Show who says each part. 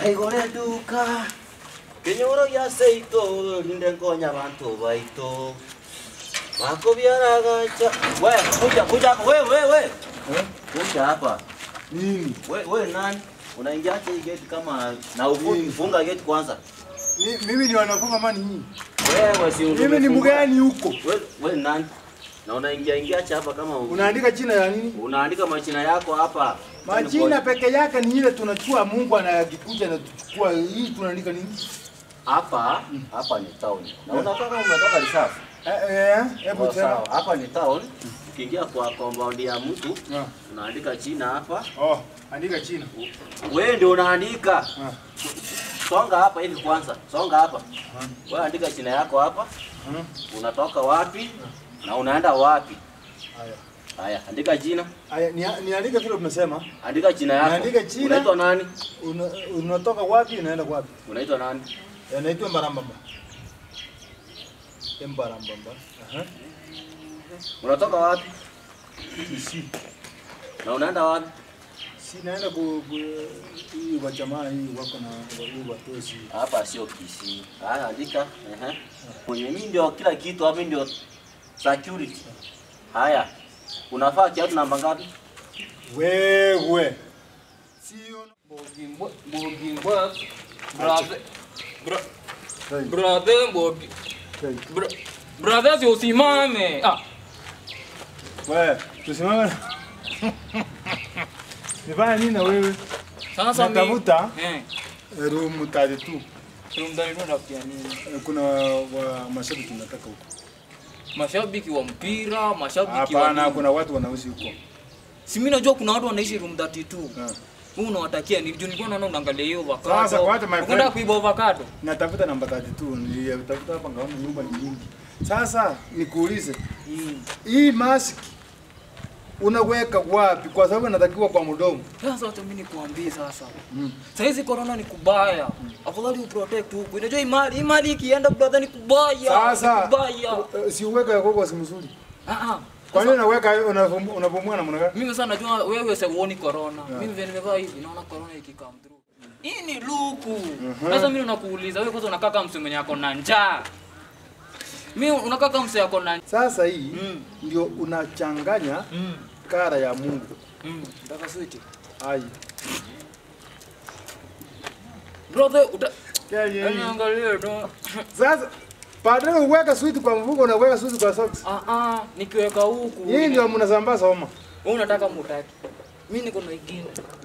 Speaker 1: aigore duka kinyuro gĩa seito rinde ngonya bantu baito makubyaragacha we kuja kuja hapa we we we kuja hapa
Speaker 2: Nini?
Speaker 1: we we nani unaingia hii gate kama na ufungi funga gate kwanza
Speaker 2: Mi- Mimi ni wanafunga mani hii.
Speaker 1: wewe si
Speaker 2: Mimi ni mgani huko?
Speaker 1: we we nani na unaingia ingia acha hapa kama u-
Speaker 2: Unaandika jina ya nini?
Speaker 1: unaandika majina yako hapa
Speaker 2: Majina peke yake ni ile tunachukua Mungu anayakikuja na tuchukua hii tunaandika nini?
Speaker 1: hapa hapa ni town na unatoka umetoka reserve
Speaker 2: Eh eh, hebu
Speaker 1: Sawa,
Speaker 2: tena.
Speaker 1: sawa. hapa ni town ukiingia kwa compound ya mtu
Speaker 2: Ah.
Speaker 1: unaandika jina hapa
Speaker 2: Oh, andika jina.
Speaker 1: wewe ndio unaandika
Speaker 2: Ah.
Speaker 1: songa hapa hivi kwanza songa hapa wewe andika jina yako hapa
Speaker 2: Ah.
Speaker 1: unatoka wapi na unaenda wapi
Speaker 2: Haya.
Speaker 1: haya andika jina
Speaker 2: Haya, ni niandike vile umesema.
Speaker 1: andika jina yako
Speaker 2: Naandika jina.
Speaker 1: unaitwa nani
Speaker 2: Una, unatoka wapi unaenda wapi?
Speaker 1: unaitwa nani
Speaker 2: Eh, Naitwa Mbarambamba. Mbarambamba. Aha.
Speaker 1: unatoka wapi
Speaker 2: Kisi.
Speaker 1: na unaenda wapi
Speaker 2: Si naenda ku, ku hii wa jamaa hii wako na hii watozi.
Speaker 1: hapa sio Kisii. Haya, andika. Ehe. Kwenye mimi ndio kila kitu hapa ndio security. Haya. Unafaa kiatu namba ngapi?
Speaker 2: Wewe. Sio
Speaker 3: Mbogimba, brother, bro-
Speaker 2: Hey,
Speaker 3: brother, Mbogi-
Speaker 2: hey.
Speaker 3: bro- brother, si usimame. Ah,
Speaker 2: Wewe, tusimame. Nifanya nini na wewe?
Speaker 3: sasa mi-
Speaker 2: Natafuta
Speaker 3: Eh,
Speaker 2: room 32.
Speaker 3: room ndani ndo nafikia nini?
Speaker 2: Eh, Kuna wa mashabiki tunataka huko.
Speaker 3: Mashabiki wa mpira, mashabiki wa
Speaker 2: Hapana,
Speaker 3: nini?
Speaker 2: kuna watu wanauzi huko.
Speaker 3: Si mimi najua kuna watu wanaishi room 32.
Speaker 2: Ah.
Speaker 3: Wewe unawatakia nini? Juu nilikuwa naona unaangalia hiyo avocado.
Speaker 2: Sasa, kwa hata my
Speaker 3: Unaenda
Speaker 2: friend-
Speaker 3: kuiba avocado.
Speaker 2: Natafuta namba 32, nilitafuta hapa ngaona nyumba ni nyingi. Sasa nikuulize,
Speaker 3: Mm.
Speaker 2: hii mask unaweka wapi? Kwa sababu inatakiwa kwa mdomo.
Speaker 3: Sasa wacha mimi nikuambie sasa.
Speaker 2: Mm.
Speaker 3: Sasa hizi corona ni kubaya. Afadhali uprotect huku. Unajua hii mali, hii mali ikienda brother ni kubaya.
Speaker 2: Sasa
Speaker 3: ni kubaya.
Speaker 2: eh, si uweka yako kwa si mzuri.
Speaker 3: Ah ah.
Speaker 2: Kwa nini unaweka unapumua unapumua namna gani?
Speaker 3: Mimi sasa najua wewe sasa uoni corona. Mimi vile nimevaa hivi naona corona ikikam through. Hii ni luku. Sasa mimi nakuuliza wewe kwanza unakaa kama msee mwenye ako na njaa. Mimi unakaa kama msee ako na
Speaker 2: Sasa hii
Speaker 3: Mm.
Speaker 2: ndio unachanganya
Speaker 3: Mm.
Speaker 2: kara ya Mungu.
Speaker 3: Mm. Nataka sweet.
Speaker 2: Ai.
Speaker 3: Brother uta
Speaker 2: Yaani,
Speaker 3: Yaani angalia ndo.
Speaker 2: Sasa badala uweka sweet kwa mfuko unaweka sweet kwa socks.
Speaker 3: Ah ah nikiweka huku.
Speaker 2: Hii ndio mnasambaza homa.
Speaker 3: Wewe unataka mutaki. Mimi niko na ingine.